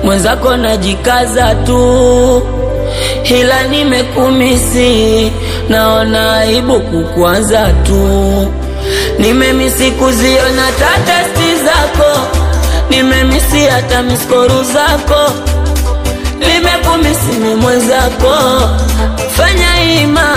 mwenzako najikaza tu, ila nimekumisi, naona aibu kukwaza tu. Nimemisi kuziona tatesti zako, nimemisi hata miskoru zako, nimekumisi ni mwenzako, fanya ima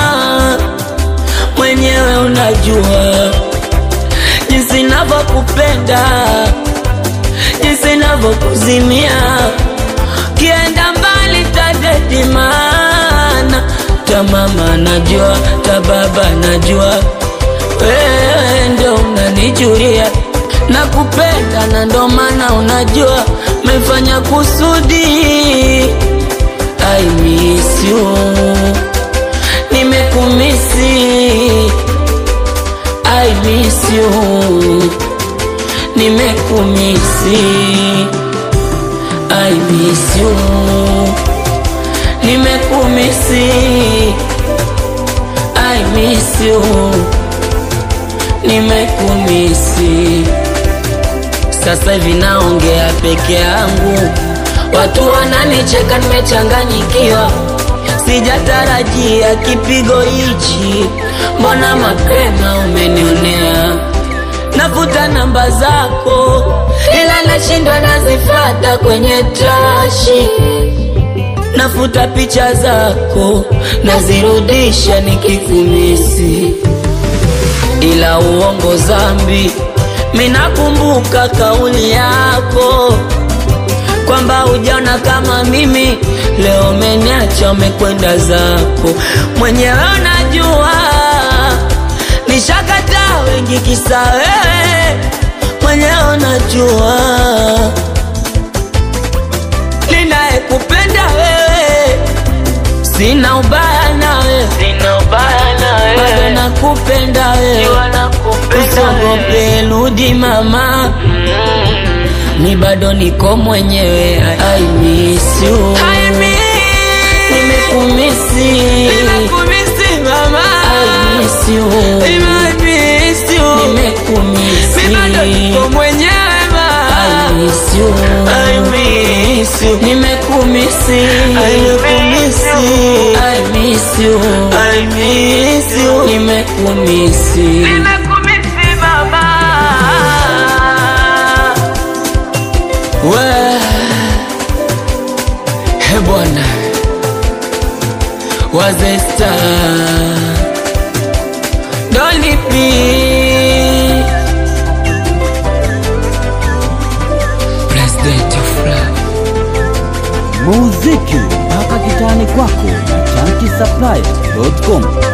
mwenyewe unajua jinsi navyokupenda, jinsi navyokuzimia, kienda mbali tadedi, maana ta mama najua, ta baba najua, wewe ndio unanijulia nakupenda, na ndo maana unajua mefanya kusudi. I miss you, nimekumisi I miss you, nimekumisi. I miss you, nimekumisi. I miss you, nimekumisi. Sasa hivi naongea peke yangu, watu wananicheka, nimechanganyikiwa sijatarajia kipigo hichi, mbona mapema umenionea? Nafuta namba zako, ila nashindwa nazifata kwenye trashi. Nafuta picha zako, nazirudisha nikikumisi, ila uongo zambi. Minakumbuka kauli yako kwamba hujaona kama mimi, leo umeniacha umekwenda zako mwenyewe. Unajua nishakataa wengi kisa wewe, mwenyewe unajua ninayekupenda wewe, sina ubaya nawe, Sina ubaya na bado wewe, nakupenda wewe, Jua nakupenda usiogope, wewe. rudi mama ni bado niko mwenyewe. I miss you, nimekumisi, I miss you, nimekumisi, I miss you, nimekumisi, I miss you, nimekumisi. We, he bwana wazesta dolipi president of love muziki mpaka kitani kwako na chanki supply.com